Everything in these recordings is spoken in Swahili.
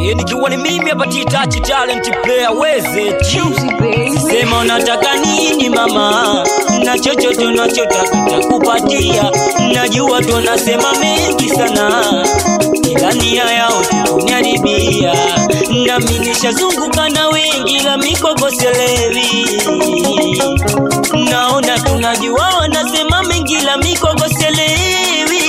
Eh, nikiwa ni mimi hapa Titachi talent player weze sema unataka nini mama na chochote unachotaka takupatia najua tunasema mengi sana ila nia yao kuniharibia nami nishazunguka na wengi la mikokoselewi naona tunajua wanasema mengi la mikokoselewi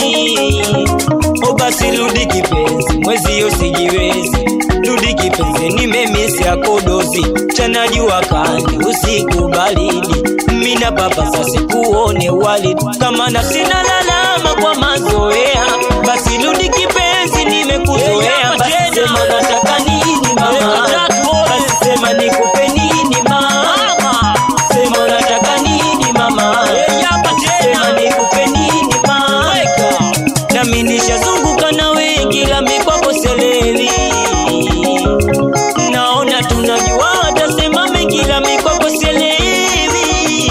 o basi rudi kipenzi mwezi yo sijiwezi rudi kipenzi nimemisi yako dozi chanajua kani usiku baridi mina papa sasi kuone wali kama na sina lalama kwa mazoea basi rudi kipenzi nimekuzoea basi sema nataka nini mama basi sema nikupe nini mama sema nataka nini mama sema nikupe nini mama nami nishazunguka na wengi la mikwako seleli naona tunajua watasema mengi la mikwako selewi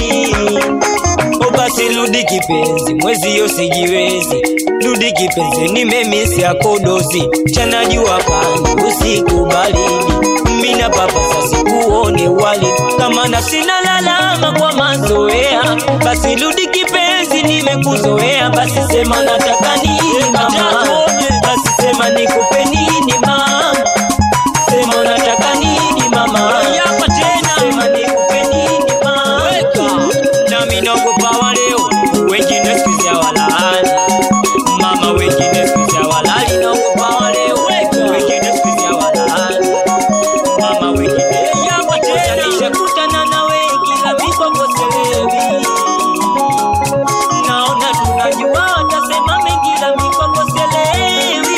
o basi rudi kipenzi mwezi yo sijiwezi rudi kipenzi nimemisi yako dozi chanajua kani usiku baridi mina papa sasi kuone wali kama na sina lalama kwa mazoea basi rudi kipenzi nimekuzoea basi sema nataka nini mama basi sema nikupe nini mama sema unataka nini mama sema nikupe nini mama nami naogopa waleo wengine sikizi hawalali mama wengine sikizi hawalali naogopa waleo wengine sikizi hawalali mama wengine nishakutana na wengi la mikokoselewi naona tunajua watasema mengi la mikokoselewi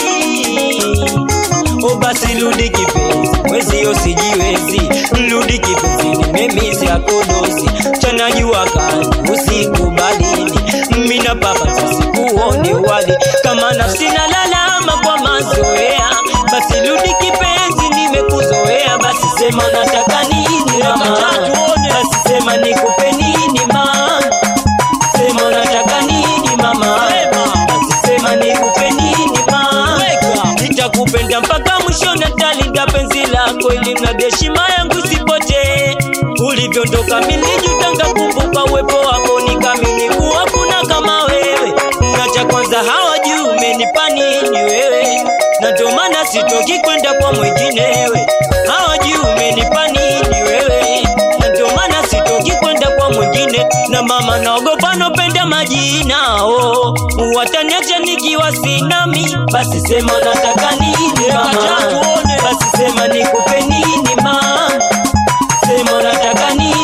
o basi rudi kipenzi mwezi yo sijiwezi rudi kipenzi nimemisi akodozi chanajua kani usiku baridi mina papa sasi kuone wali kama nafsi na lalama kwa mazoea basi rudi kipenzi nimekuzoea basi sema nataka nini mama basi sema nikupe nini mama sema unataka nini mama basi sema nikupe nini mama nitakupenda mpaka mwisho natalinda penzi lako ili mradi heshima yangu isipotee ulivyoondoka milijutanga kumbuka uwepo wako nikamini kuwa kuna kama wewe na cha kwanza hawajui umenipa nini wewe na ndio maana sitoki kwenda kwa mwenginewe hawajui umenipa nini wewe na ndio maana sitoki kwenda kwa mwingine na mama naogopa nopenda majina oh. wataniacha nikiwa sinami basi sema nataka nini mama basi sema nikupe nini mama sema nataka nini